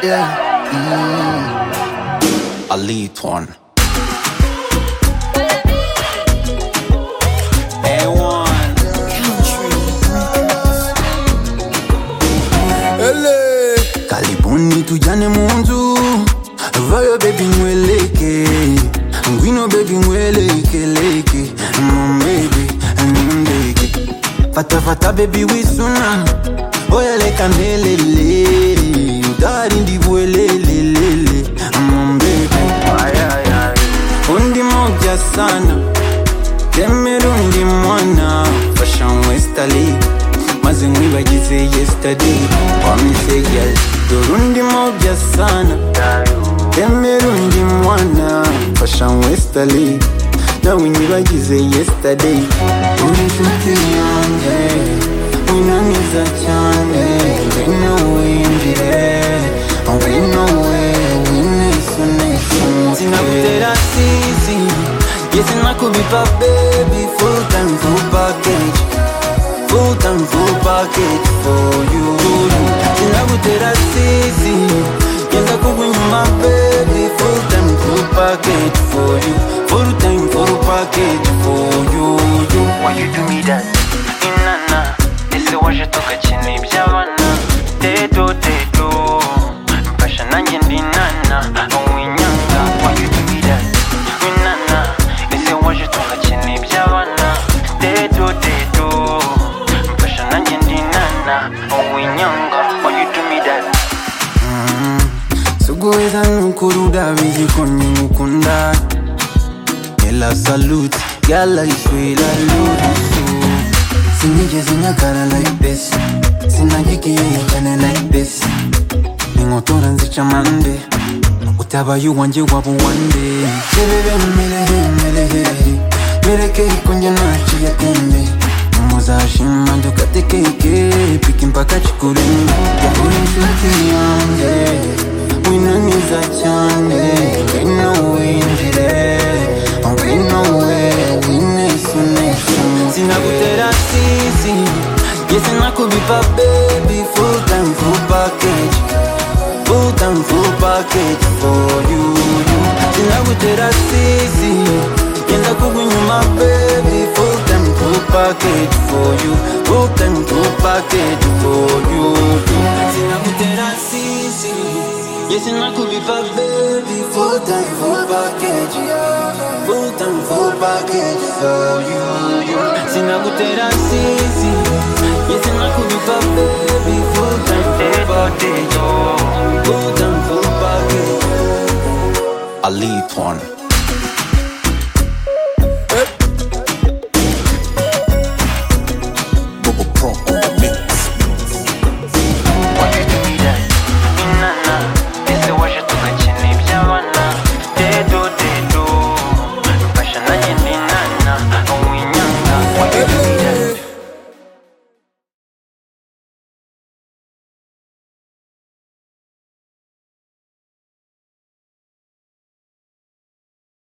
Yeah. Mm. A lead one. A1. Ele. karibuni tujane munzu vayo bebi ngweleke ngwino bebi ngwelekeleke momebi nindeke fatafata bebi wisuna oyeleka nelele udari ndivuelelelele mombebe undi moja sana temerundi mwana fashion westali maze nkwibagize yesterday wamise gal dorundi moja sana temerundi mwana fashion westali nawe nyibagize yesterday uri inshuti yanjye winaniza cyane ngwino winjire ngwino wewe Sinakutera sisi Yes, sinakubipa baby Full time, full package Full time, full package for you Sinakutera sisi Yes, akubipa baby Full time, full package for you Full time, full package for you, you. Why you do me that? Inana Ese waje tugakina iby'abana Dedo, dedo mfasha nanjye ndi nana winyanga wayutumira winana ese waje tugakina iby'abana dedo dedo mfasha nanjye ndi nana winyanga wayutumira suguheza nuko rudabizi ko nimukunda ela salute gala iswila lurusu sinigeze nyagara like this sinagikiye cyane like this inkotora nzica amande utabaye uwanjye waba uwande sebebe merehe merehe mereke konjye naciye atembe muzashima dukatekeke piki mpaka kikurenge yahura inshuti yanjye winaniza cyane ngwino winjire ngwino we winesunesu sinagutera sisi yesi nakubipa baby full time full package full time full package for you you sinagutera sisi yenda kugwa inyuma baby full time full package for you full time full package for you you sinagutera sisi Yes, and I could be for baby Full time, full package Full time, full package for you, you Sinagutera sisi Yes, and I could be for baby Full time, full package Full time, full package a lead one.